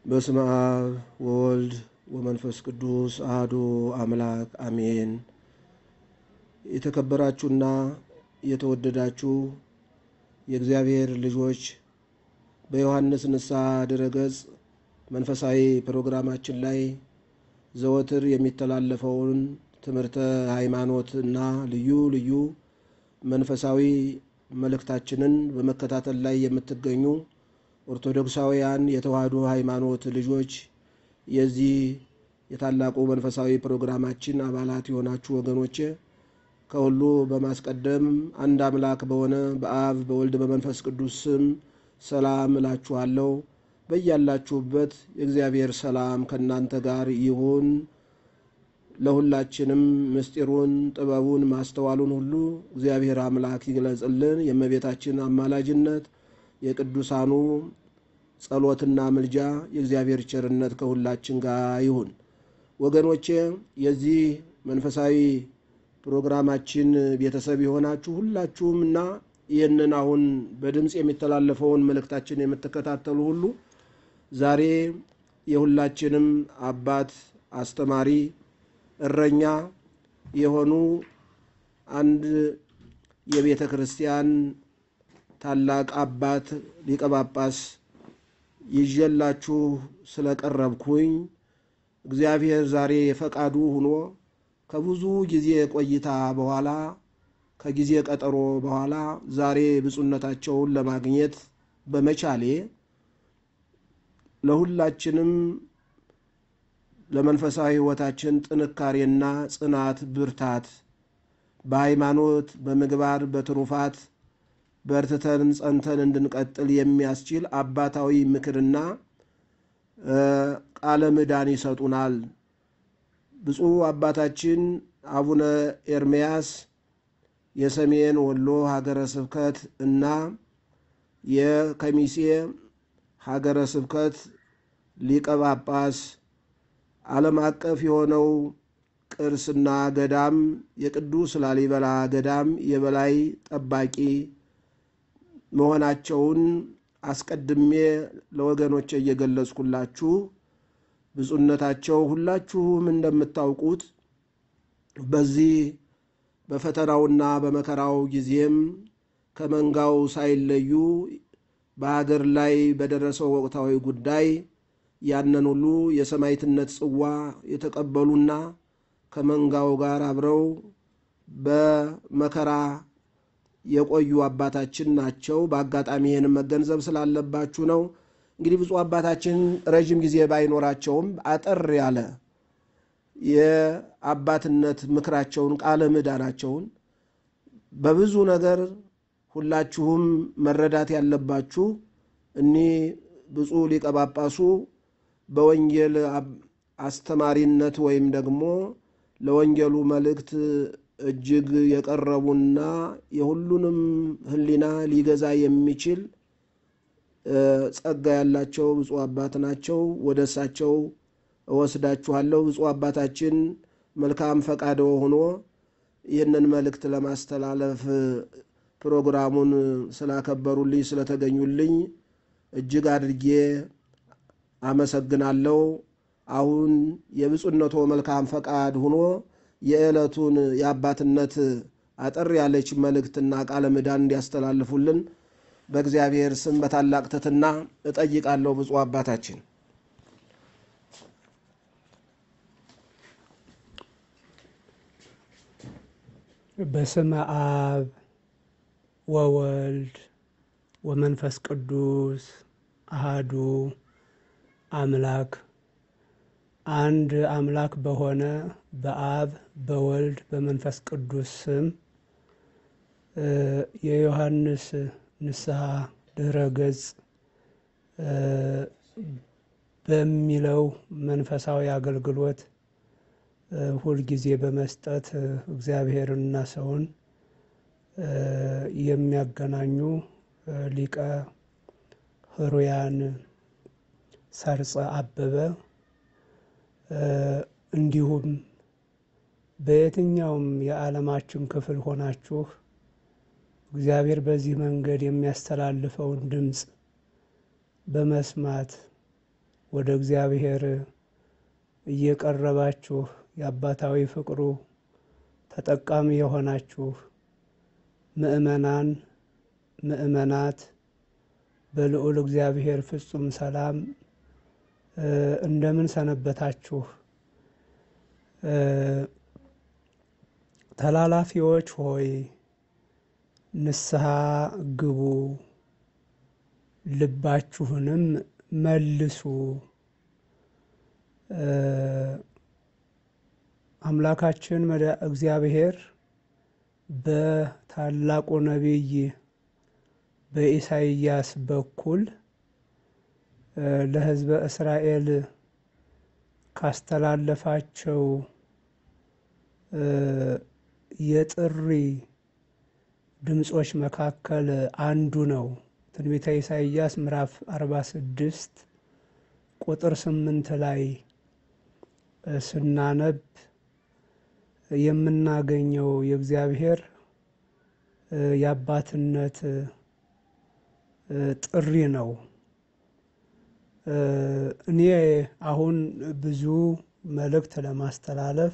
በስመ አብ ወወልድ ወመንፈስ ቅዱስ አህዱ አምላክ አሜን። የተከበራችሁና የተወደዳችሁ የእግዚአብሔር ልጆች በዮሐንስ ንስሐ ድረገጽ መንፈሳዊ ፕሮግራማችን ላይ ዘወትር የሚተላለፈውን ትምህርተ ሃይማኖት እና ልዩ ልዩ መንፈሳዊ መልእክታችንን በመከታተል ላይ የምትገኙ ኦርቶዶክሳውያን የተዋህዶ ሃይማኖት ልጆች የዚህ የታላቁ መንፈሳዊ ፕሮግራማችን አባላት የሆናችሁ ወገኖቼ ከሁሉ በማስቀደም አንድ አምላክ በሆነ በአብ በወልድ በመንፈስ ቅዱስ ስም ሰላም እላችኋለሁ። በያላችሁበት የእግዚአብሔር ሰላም ከእናንተ ጋር ይሁን። ለሁላችንም ምስጢሩን፣ ጥበቡን፣ ማስተዋሉን ሁሉ እግዚአብሔር አምላክ ይግለጽልን። የእመቤታችን አማላጅነት የቅዱሳኑ ጸሎትና ምልጃ የእግዚአብሔር ቸርነት ከሁላችን ጋር ይሁን። ወገኖቼ የዚህ መንፈሳዊ ፕሮግራማችን ቤተሰብ የሆናችሁ ሁላችሁም እና ይህንን አሁን በድምፅ የሚተላለፈውን መልእክታችን የምትከታተሉ ሁሉ ዛሬ የሁላችንም አባት አስተማሪ እረኛ የሆኑ አንድ የቤተ ክርስቲያን ታላቅ አባት ሊቀ ጳጳስ ይዤላችሁ ስለቀረብኩኝ እግዚአብሔር ዛሬ የፈቃዱ ሆኖ ከብዙ ጊዜ ቆይታ በኋላ ከጊዜ ቀጠሮ በኋላ ዛሬ ብፁዕነታቸውን ለማግኘት በመቻሌ ለሁላችንም ለመንፈሳዊ ሕይወታችን ጥንካሬና ጽናት፣ ብርታት በሃይማኖት በምግባር በትሩፋት በርትተን ጸንተን እንድንቀጥል የሚያስችል አባታዊ ምክርና ቃለ ምዕዳን ይሰጡናል። ብፁዕ አባታችን አቡነ ኤርምያስ የሰሜን ወሎ ሀገረ ስብከት እና የከሚሴ ሀገረ ስብከት ሊቀ ጳጳስ ዓለም አቀፍ የሆነው ቅርስና ገዳም የቅዱስ ላሊበላ ገዳም የበላይ ጠባቂ መሆናቸውን አስቀድሜ ለወገኖቼ እየገለጽኩላችሁ ብፁዕነታቸው ሁላችሁም እንደምታውቁት በዚህ በፈተናውና በመከራው ጊዜም ከመንጋው ሳይለዩ በሀገር ላይ በደረሰው ወቅታዊ ጉዳይ ያንን ሁሉ የሰማዕትነት ጽዋ የተቀበሉና ከመንጋው ጋር አብረው በመከራ የቆዩ አባታችን ናቸው። በአጋጣሚ ይህንም መገንዘብ ስላለባችሁ ነው። እንግዲህ ብፁዕ አባታችን ረዥም ጊዜ ባይኖራቸውም አጠር ያለ የአባትነት ምክራቸውን ቃለ ምዕዳናቸውን በብዙ ነገር ሁላችሁም መረዳት ያለባችሁ እኒህ ብፁዕ ሊቀ ጳጳሱ በወንጌል አስተማሪነት ወይም ደግሞ ለወንጌሉ መልእክት እጅግ የቀረቡና የሁሉንም ሕሊና ሊገዛ የሚችል ጸጋ ያላቸው ብፁዕ አባት ናቸው። ወደ እሳቸው እወስዳችኋለሁ። ብፁዕ አባታችን መልካም ፈቃደ ሆኖ ይህንን መልእክት ለማስተላለፍ ፕሮግራሙን ስላከበሩልኝ ስለተገኙልኝ እጅግ አድርጌ አመሰግናለሁ። አሁን የብፁዕነቶ መልካም ፈቃድ ሆኖ የዕለቱን የአባትነት አጠር ያለች መልእክትና ቃለ ምዕዳን እንዲያስተላልፉልን በእግዚአብሔር ስም በታላቅ ትሕትና እጠይቃለሁ። ብፁዕ አባታችን በስመ አብ ወወልድ ወመንፈስ ቅዱስ አሃዱ አምላክ አንድ አምላክ በሆነ በአብ በወልድ በመንፈስ ቅዱስ ስም የዮሐንስ ንስሐ ድረ ገጽ በሚለው መንፈሳዊ አገልግሎት ሁልጊዜ በመስጠት እግዚአብሔርንና ሰውን የሚያገናኙ ሊቀ ሕሩያን ሰርጸ አበበ እንዲሁም በየትኛውም የዓለማችን ክፍል ሆናችሁ እግዚአብሔር በዚህ መንገድ የሚያስተላልፈውን ድምፅ በመስማት ወደ እግዚአብሔር እየቀረባችሁ የአባታዊ ፍቅሩ ተጠቃሚ የሆናችሁ ምእመናን ምእመናት በልዑል እግዚአብሔር ፍጹም ሰላም እንደምን ሰነበታችሁ? ተላላፊዎች ሆይ ንስሐ ግቡ፣ ልባችሁንም መልሱ። አምላካችን እግዚአብሔር በታላቁ ነቢይ በኢሳይያስ በኩል ለሕዝበ እስራኤል ካስተላለፋቸው የጥሪ ድምፆች መካከል አንዱ ነው። ትንቢተ ኢሳይያስ ምዕራፍ 46 ቁጥር ስምንት ላይ ስናነብ የምናገኘው የእግዚአብሔር የአባትነት ጥሪ ነው። እኔ አሁን ብዙ መልእክት ለማስተላለፍ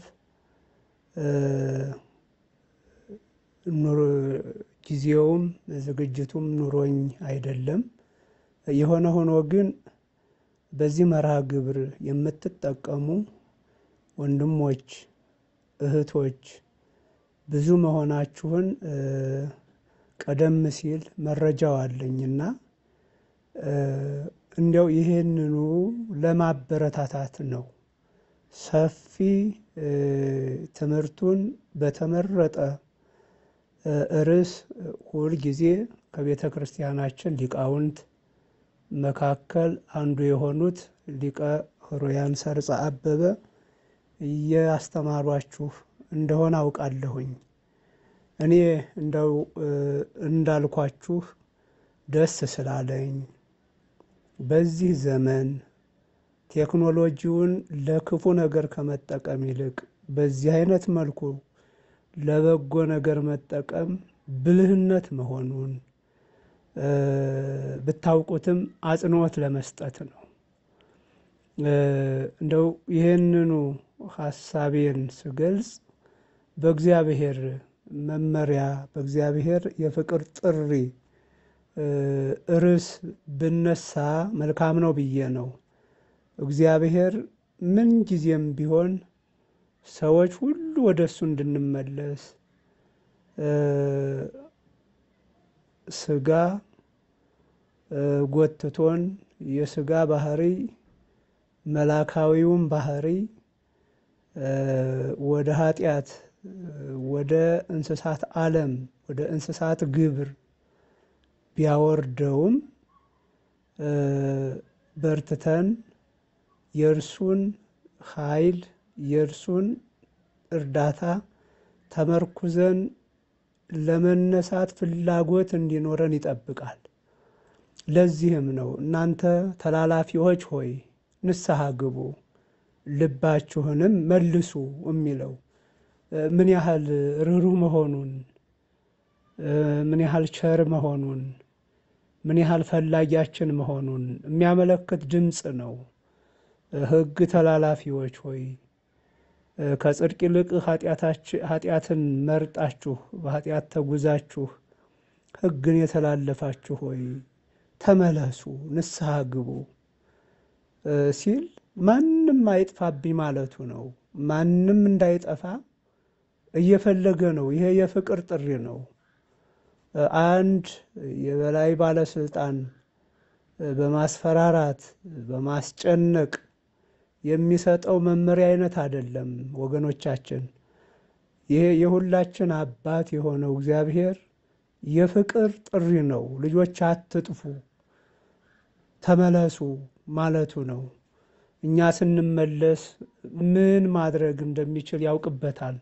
ጊዜውም ዝግጅቱም ኑሮኝ አይደለም። የሆነ ሆኖ ግን በዚህ መርሃ ግብር የምትጠቀሙ ወንድሞች፣ እህቶች ብዙ መሆናችሁን ቀደም ሲል መረጃው አለኝና እንዲያው ይህንኑ ለማበረታታት ነው። ሰፊ ትምህርቱን በተመረጠ ርዕስ ሁል ጊዜ ከቤተ ክርስቲያናችን ሊቃውንት መካከል አንዱ የሆኑት ሊቀ ሕሩያን ሰርጸ አበበ እያስተማሯችሁ እንደሆነ አውቃለሁኝ። እኔ እንደው እንዳልኳችሁ ደስ ስላለኝ በዚህ ዘመን ቴክኖሎጂውን ለክፉ ነገር ከመጠቀም ይልቅ በዚህ አይነት መልኩ ለበጎ ነገር መጠቀም ብልህነት መሆኑን ብታውቁትም አጽንዖት ለመስጠት ነው። እንደው ይህንኑ ሀሳቤን ስገልጽ በእግዚአብሔር መመሪያ በእግዚአብሔር የፍቅር ጥሪ ርዕስ ብነሳ መልካም ነው ብዬ ነው። እግዚአብሔር ምን ጊዜም ቢሆን ሰዎች ሁሉ ወደ እሱ እንድንመለስ ስጋ ጎትቶን የስጋ ባህሪ መላካዊውን ባህሪ ወደ ኃጢአት ወደ እንስሳት ዓለም ወደ እንስሳት ግብር ቢያወርደውም በርትተን የእርሱን ኃይል የእርሱን እርዳታ ተመርኩዘን ለመነሳት ፍላጎት እንዲኖረን ይጠብቃል። ለዚህም ነው እናንተ ተላላፊዎች ሆይ ንስሐ ግቡ፣ ልባችሁንም መልሱ የሚለው ምን ያህል ርኅሩህ መሆኑን ምን ያህል ቸር መሆኑን ምን ያህል ፈላጊያችን መሆኑን የሚያመለክት ድምፅ ነው። ሕግ ተላላፊዎች ሆይ ከጽድቅ ይልቅ ኃጢአትን መርጣችሁ በኃጢአት ተጉዛችሁ ሕግን የተላለፋችሁ ሆይ ተመለሱ፣ ንስሐ ግቡ ሲል ማንም አይጥፋብኝ ማለቱ ነው። ማንም እንዳይጠፋ እየፈለገ ነው። ይሄ የፍቅር ጥሪ ነው። አንድ የበላይ ባለስልጣን በማስፈራራት በማስጨነቅ የሚሰጠው መመሪያ አይነት አይደለም ወገኖቻችን። ይሄ የሁላችን አባት የሆነው እግዚአብሔር የፍቅር ጥሪ ነው። ልጆች አትጥፉ፣ ተመለሱ ማለቱ ነው። እኛ ስንመለስ ምን ማድረግ እንደሚችል ያውቅበታል።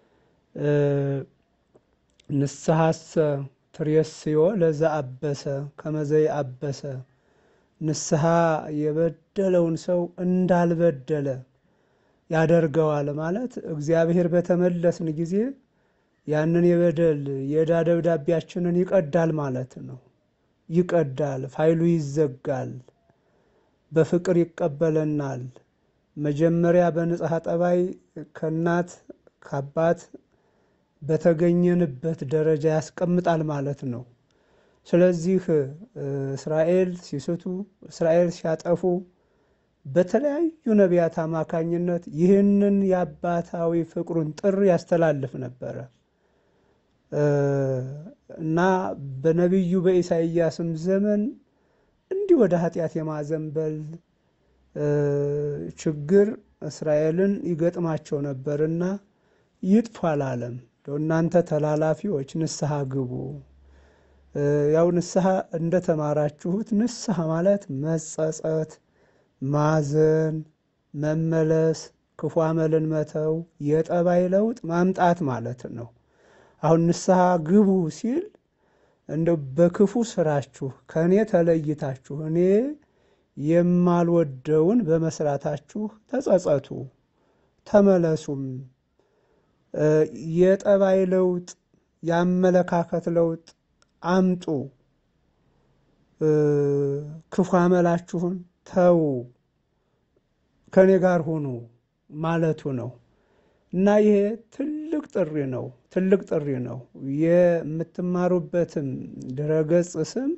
ንስሐሰ ትሬስዮ ለዛ አበሰ ከመዘይ አበሰ ንስሐ የበደለውን ሰው እንዳልበደለ ያደርገዋል ማለት እግዚአብሔር በተመለስን ጊዜ ያንን የበደል የዕዳ ደብዳቤያችንን ይቀዳል ማለት ነው። ይቀዳል፣ ፋይሉ ይዘጋል። በፍቅር ይቀበለናል። መጀመሪያ በንጽሐ ጠባይ ከእናት ከአባት በተገኘንበት ደረጃ ያስቀምጣል ማለት ነው። ስለዚህ እስራኤል ሲስቱ፣ እስራኤል ሲያጠፉ በተለያዩ ነቢያት አማካኝነት ይህንን የአባታዊ ፍቅሩን ጥሪ ያስተላልፍ ነበረ እና በነቢዩ በኢሳይያስም ዘመን እንዲህ ወደ ኃጢአት የማዘንበል ችግር እስራኤልን ይገጥማቸው ነበርና ይጥፉ አላለም። እናንተ ተላላፊዎች ንስሐ ግቡ። ያው ንስሐ እንደተማራችሁት ንስሐ ማለት መጸጸት፣ ማዘን፣ መመለስ፣ ክፉ አመልን መተው፣ የጠባይ ለውጥ ማምጣት ማለት ነው። አሁን ንስሐ ግቡ ሲል እንደው በክፉ ስራችሁ ከእኔ ተለይታችሁ እኔ የማልወደውን በመስራታችሁ ተጸጸቱ፣ ተመለሱም። የጠባይ ለውጥ የአመለካከት ለውጥ አምጡ፣ ክፉ አመላችሁን ተዉ፣ ከእኔ ጋር ሁኑ ማለቱ ነው እና ይሄ ትልቅ ጥሪ ነው። ትልቅ ጥሪ ነው። የምትማሩበትም ድረገጽ ስም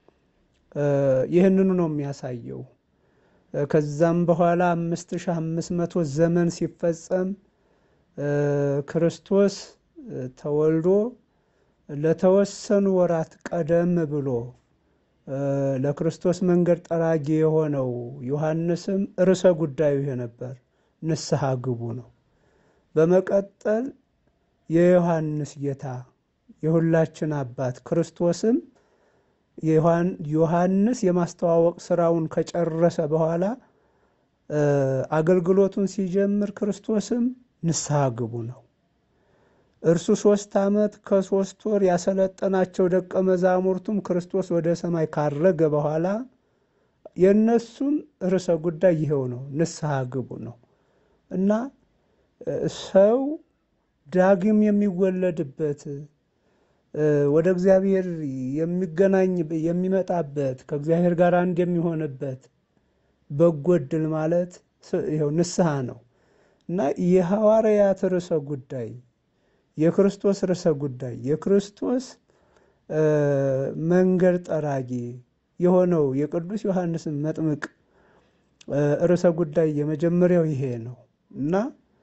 ይህንኑ ነው የሚያሳየው። ከዛም በኋላ አምስት ሺህ አምስት መቶ ዘመን ሲፈጸም ክርስቶስ ተወልዶ ለተወሰኑ ወራት ቀደም ብሎ ለክርስቶስ መንገድ ጠራጊ የሆነው ዮሐንስም ርዕሰ ጉዳዩ ይሄ ነበር፣ ንስሐ ግቡ ነው። በመቀጠል የዮሐንስ ጌታ የሁላችን አባት ክርስቶስም ዮሐንስ የማስተዋወቅ ስራውን ከጨረሰ በኋላ አገልግሎቱን ሲጀምር ክርስቶስም ንስሐ ግቡ ነው። እርሱ ሶስት ዓመት ከሶስት ወር ያሰለጠናቸው ደቀ መዛሙርቱም ክርስቶስ ወደ ሰማይ ካረገ በኋላ የእነሱም ርዕሰ ጉዳይ ይኸው ነው፣ ንስሐ ግቡ ነው እና ሰው ዳግም የሚወለድበት ወደ እግዚአብሔር የሚገናኝ የሚመጣበት ከእግዚአብሔር ጋር አንድ የሚሆንበት በጎ ዕድል ማለት ይኸው ንስሐ ነው እና የሐዋርያት ርዕሰ ጉዳይ የክርስቶስ ርዕሰ ጉዳይ የክርስቶስ መንገድ ጠራጊ የሆነው የቅዱስ ዮሐንስን መጥምቅ ርዕሰ ጉዳይ የመጀመሪያው ይሄ ነው እና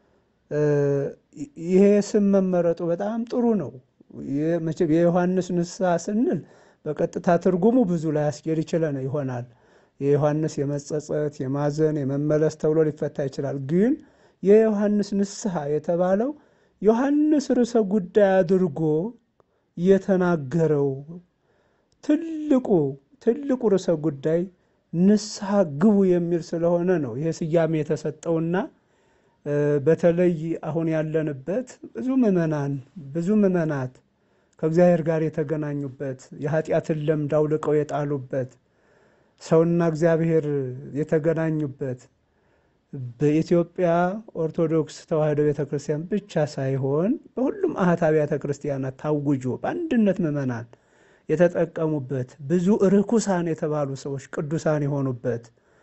ይሄ ስም መመረጡ በጣም ጥሩ ነው። መቼም የዮሐንስ ንስሐ ስንል በቀጥታ ትርጉሙ ብዙ ላይ አስጌድ ይችለን ይሆናል። የዮሐንስ የመጸጸት የማዘን የመመለስ ተብሎ ሊፈታ ይችላል። ግን የዮሐንስ ንስሐ የተባለው ዮሐንስ ርዕሰ ጉዳይ አድርጎ የተናገረው ትልቁ ትልቁ ርዕሰ ጉዳይ ንስሐ ግቡ የሚል ስለሆነ ነው ይሄ ስያሜ የተሰጠውና በተለይ አሁን ያለንበት ብዙ ምዕመናን ብዙ ምዕመናት ከእግዚአብሔር ጋር የተገናኙበት የኃጢአትን ለምድ አውልቀው የጣሉበት ሰውና እግዚአብሔር የተገናኙበት በኢትዮጵያ ኦርቶዶክስ ተዋሕዶ ቤተ ክርስቲያን ብቻ ሳይሆን በሁሉም አህት አብያተ ክርስቲያናት ታውጆ በአንድነት ምዕመናን የተጠቀሙበት ብዙ ርኩሳን የተባሉ ሰዎች ቅዱሳን የሆኑበት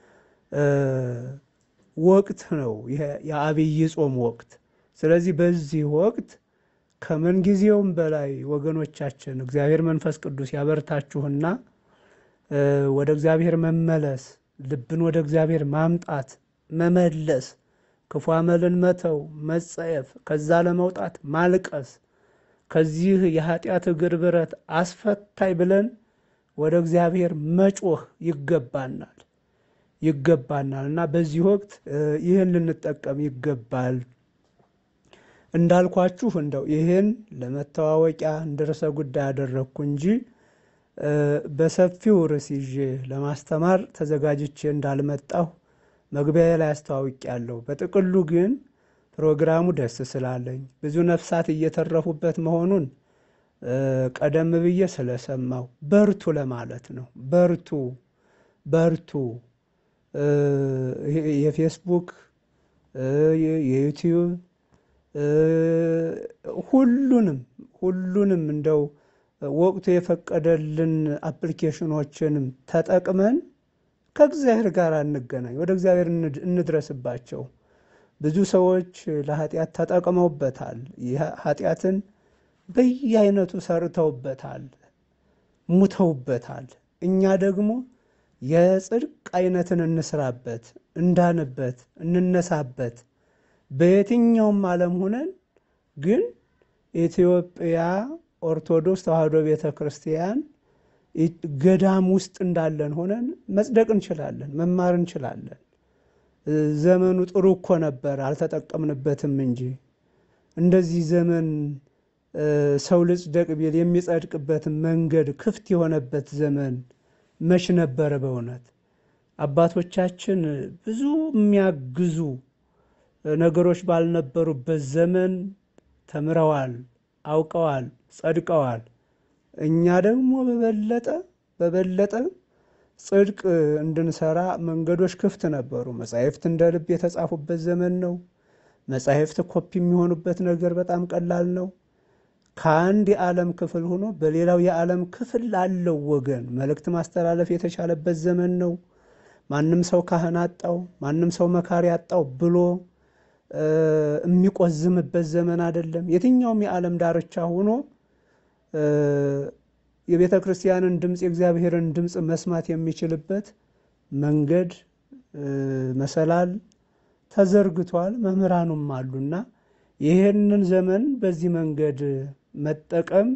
ወቅት ነው የአብይ ጾም ወቅት። ስለዚህ በዚህ ወቅት ከምንጊዜውም በላይ ወገኖቻችን እግዚአብሔር መንፈስ ቅዱስ ያበርታችሁና ወደ እግዚአብሔር መመለስ፣ ልብን ወደ እግዚአብሔር ማምጣት፣ መመለስ፣ ክፉ አመልን መተው፣ መጸየፍ፣ ከዛ ለመውጣት ማልቀስ፣ ከዚህ የኃጢአት እግር ብረት አስፈታይ ብለን ወደ እግዚአብሔር መጮህ ይገባናል ይገባናል እና በዚህ ወቅት ይህን ልንጠቀም ይገባል። እንዳልኳችሁ እንደው ይህን ለመተዋወቂያ እንደ ርዕሰ ጉዳይ ያደረግኩ እንጂ በሰፊው ርዕስ ይዤ ለማስተማር ተዘጋጅቼ እንዳልመጣሁ መግቢያ ላይ አስተዋውቄያለሁ። በጥቅሉ ግን ፕሮግራሙ ደስ ስላለኝ ብዙ ነፍሳት እየተረፉበት መሆኑን ቀደም ብዬ ስለሰማው በርቱ ለማለት ነው። በርቱ በርቱ። የፌስቡክ የዩቲዩብ ሁሉንም ሁሉንም እንደው ወቅቱ የፈቀደልን አፕሊኬሽኖችንም ተጠቅመን ከእግዚአብሔር ጋር እንገናኝ፣ ወደ እግዚአብሔር እንድረስባቸው። ብዙ ሰዎች ለኃጢአት ተጠቅመውበታል። ኃጢአትን በየአይነቱ ሰርተውበታል፣ ሙተውበታል። እኛ ደግሞ የጽድቅ አይነትን እንስራበት፣ እንዳንበት፣ እንነሳበት። በየትኛውም ዓለም ሁነን ግን ኢትዮጵያ ኦርቶዶክስ ተዋሕዶ ቤተ ክርስቲያን ገዳም ውስጥ እንዳለን ሆነን መጽደቅ እንችላለን፣ መማር እንችላለን። ዘመኑ ጥሩ እኮ ነበር፣ አልተጠቀምንበትም እንጂ እንደዚህ ዘመን ሰው ልጽደቅ ቢል የሚጸድቅበት መንገድ ክፍት የሆነበት ዘመን መች ነበረ? በእውነት አባቶቻችን ብዙ የሚያግዙ ነገሮች ባልነበሩበት ዘመን ተምረዋል፣ አውቀዋል፣ ጸድቀዋል። እኛ ደግሞ በበለጠ በበለጠ ጽድቅ እንድንሰራ መንገዶች ክፍት ነበሩ። መጻሕፍት እንደ ልብ የተጻፉበት ዘመን ነው። መጻሕፍት ኮፒ የሚሆኑበት ነገር በጣም ቀላል ነው። ከአንድ የዓለም ክፍል ሆኖ በሌላው የዓለም ክፍል ላለው ወገን መልእክት ማስተላለፍ የተቻለበት ዘመን ነው። ማንም ሰው ካህን አጣው፣ ማንም ሰው መካሪ አጣው ብሎ የሚቆዝምበት ዘመን አይደለም። የትኛውም የዓለም ዳርቻ ሆኖ የቤተ ክርስቲያንን ድምፅ የእግዚአብሔርን ድምፅ መስማት የሚችልበት መንገድ መሰላል ተዘርግቷል። መምህራኑም አሉና ይህንን ዘመን በዚህ መንገድ መጠቀም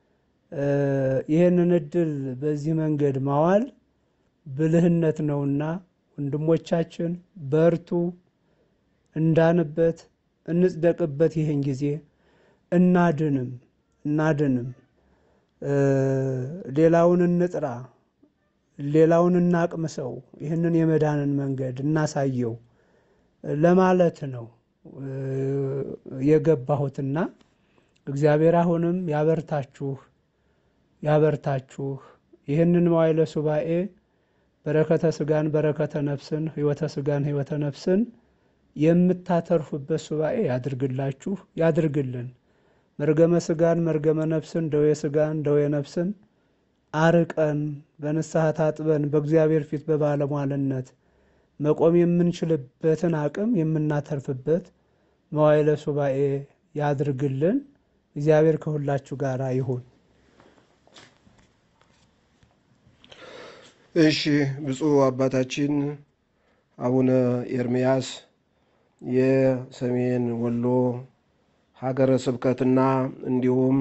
ይህንን እድል በዚህ መንገድ ማዋል ብልህነት ነውና ወንድሞቻችን በርቱ፣ እንዳንበት፣ እንጽደቅበት። ይህን ጊዜ እናድንም እናድንም ሌላውን እንጥራ፣ ሌላውን እናቅምሰው፣ ይህንን የመዳንን መንገድ እናሳየው ለማለት ነው የገባሁትና እግዚአብሔር አሁንም ያበርታችሁ ያበርታችሁ። ይህንን መዋዕለ ሱባኤ በረከተ ስጋን በረከተ ነፍስን ሕይወተ ስጋን ሕይወተ ነፍስን የምታተርፉበት ሱባኤ ያድርግላችሁ ያድርግልን። መርገመ ስጋን መርገመ ነፍስን ደዌ ስጋን ደዌ ነፍስን አርቀን በንስሐ ታጥበን በእግዚአብሔር ፊት በባለሟልነት መቆም የምንችልበትን አቅም የምናተርፍበት መዋዕለ ሱባኤ ያድርግልን። እግዚአብሔር ከሁላችሁ ጋር ይሁን። እሺ፣ ብፁዕ አባታችን አቡነ ኤርምያስ የሰሜን ወሎ ሀገረ ስብከትና እንዲሁም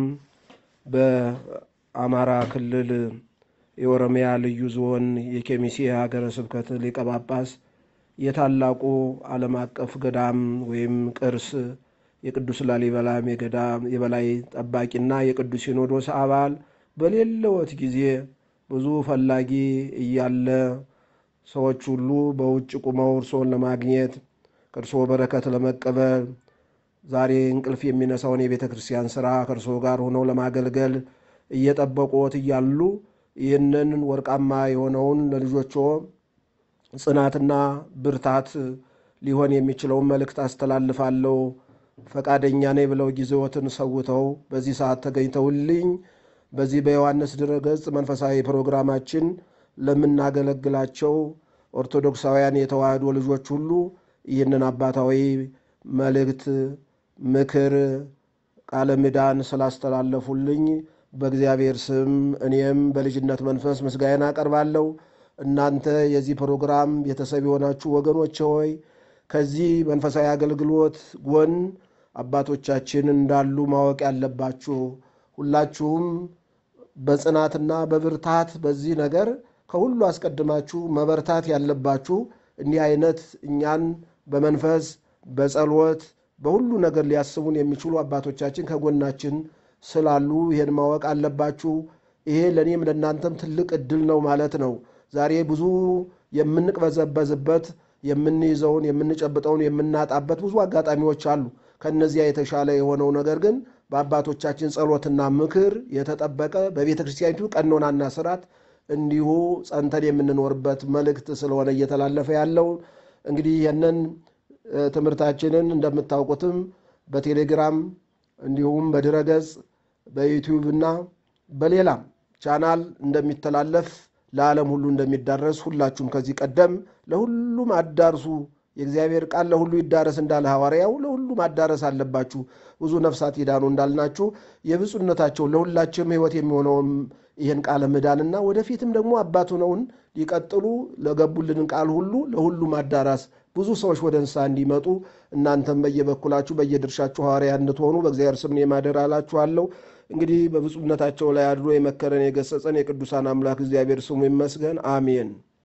በአማራ ክልል የኦሮሚያ ልዩ ዞን የኬሚሴ ሀገረ ስብከት ሊቀ ጳጳስ የታላቁ ዓለም አቀፍ ገዳም ወይም ቅርስ የቅዱስ ላሊበላም የገዳም የበላይ ጠባቂና የቅዱስ ሲኖዶስ አባል በሌለዎት ጊዜ ብዙ ፈላጊ እያለ ሰዎች ሁሉ በውጭ ቁመው እርስዎን ለማግኘት ከእርስዎ በረከት ለመቀበል ዛሬ እንቅልፍ የሚነሳውን የቤተ ክርስቲያን ስራ ከእርስዎ ጋር ሆነው ለማገልገል እየጠበቁት እያሉ ይህንን ወርቃማ የሆነውን ለልጆቹ ጽናትና ብርታት ሊሆን የሚችለውን መልእክት አስተላልፋለሁ። ፈቃደኛ ነኝ ብለው ጊዜዎትን ሰውተው በዚህ ሰዓት ተገኝተውልኝ በዚህ በዮሐንስ ድረገጽ መንፈሳዊ ፕሮግራማችን ለምናገለግላቸው ኦርቶዶክሳውያን የተዋህዶ ልጆች ሁሉ ይህንን አባታዊ መልእክት፣ ምክር፣ ቃለ ምዕዳን ስላስተላለፉልኝ በእግዚአብሔር ስም እኔም በልጅነት መንፈስ ምስጋና አቀርባለሁ። እናንተ የዚህ ፕሮግራም ቤተሰብ የሆናችሁ ወገኖች ሆይ ከዚህ መንፈሳዊ አገልግሎት ጎን አባቶቻችን እንዳሉ ማወቅ ያለባችሁ ሁላችሁም በጽናትና በብርታት በዚህ ነገር ከሁሉ አስቀድማችሁ መበርታት ያለባችሁ እንዲህ አይነት እኛን በመንፈስ በጸሎት በሁሉ ነገር ሊያስቡን የሚችሉ አባቶቻችን ከጎናችን ስላሉ ይሄን ማወቅ አለባችሁ። ይሄ ለእኔም ለእናንተም ትልቅ እድል ነው ማለት ነው። ዛሬ ብዙ የምንቅበዘበዝበት የምንይዘውን የምንጨብጠውን የምናጣበት ብዙ አጋጣሚዎች አሉ። ከነዚያ የተሻለ የሆነው ነገር ግን በአባቶቻችን ጸሎትና ምክር የተጠበቀ በቤተ ክርስቲያኒቱ ቀኖናና ስርዓት እንዲሁ ጸንተን የምንኖርበት መልእክት ስለሆነ እየተላለፈ ያለው እንግዲህ ይህንን ትምህርታችንን እንደምታውቁትም በቴሌግራም እንዲሁም በድረገጽ በዩቲዩብ እና በሌላም ቻናል እንደሚተላለፍ ለዓለም ሁሉ እንደሚዳረስ ሁላችሁም ከዚህ ቀደም ለሁሉም አዳርሱ የእግዚአብሔር ቃል ለሁሉ ይዳረስ እንዳለ ሐዋርያው ለሁሉ ማዳረስ አለባችሁ፣ ብዙ ነፍሳት ይዳኑ እንዳልናችሁ የብፁዕነታቸው ለሁላችንም ሕይወት የሚሆነውን ይህን ቃለ ምዕዳንና ወደፊትም ደግሞ አባት ሆነውን ሊቀጥሉ ለገቡልን ቃል ሁሉ ለሁሉ ማዳራስ ብዙ ሰዎች ወደ ንስሐ እንዲመጡ እናንተም በየበኩላችሁ በየድርሻችሁ ሐዋርያ እንድትሆኑ በእግዚአብሔር ስም ማደር አላችኋለሁ። እንግዲህ በብፁዕነታቸው ላይ አድሮ የመከረን የገሰጸን የቅዱሳን አምላክ እግዚአብሔር ስሙ ይመስገን። አሜን።